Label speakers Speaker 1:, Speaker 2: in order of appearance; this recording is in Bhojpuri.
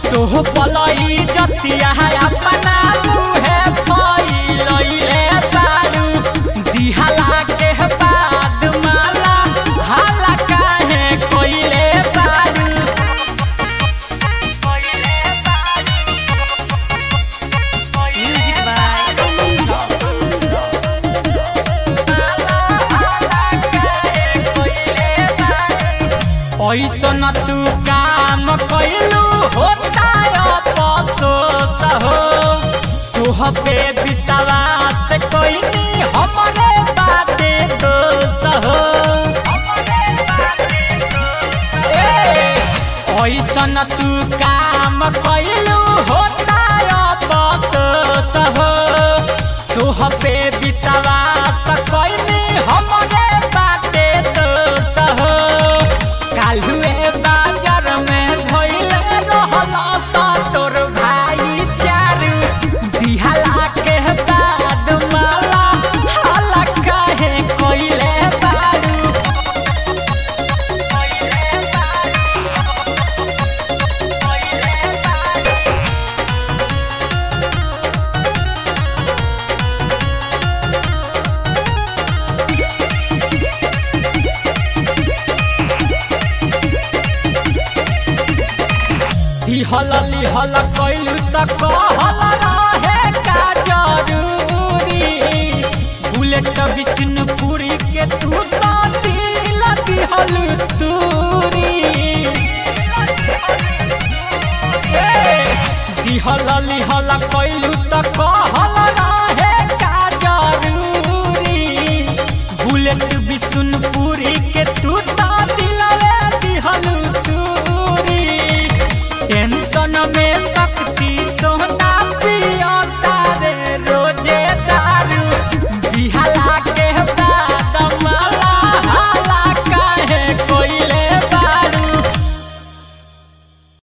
Speaker 1: तोह पलई जतिया अपना मुहे फैलैले बारू दिहला के बाद माला हाला काहे कोइले बारू
Speaker 2: Music by
Speaker 1: ऐसन तू काम कैलू होता अफसोस हो तुह पे विश्वास कैनी हमरे बाते दोष हो ऐसन तू काम कैलू होता अफसोस हो तुह पे विश्वास कैनी हमरे बाते दोष हो काल्हुए बाजार में धोइल रहल सा तोर भाई चारू दिहला के बाद माला हाला काहे कोइले बारू दिहल लिहल कैलू त कहल रहे का जरूरी बुलेट विष्णुपुरी के तू तो दिल दिहल तूरी ए, दिहल लिहल कैलू त कहल रहे का जरूरी बुलेट विष्णुपुरी के तू तो दिल दिहल तूरी टेंशन में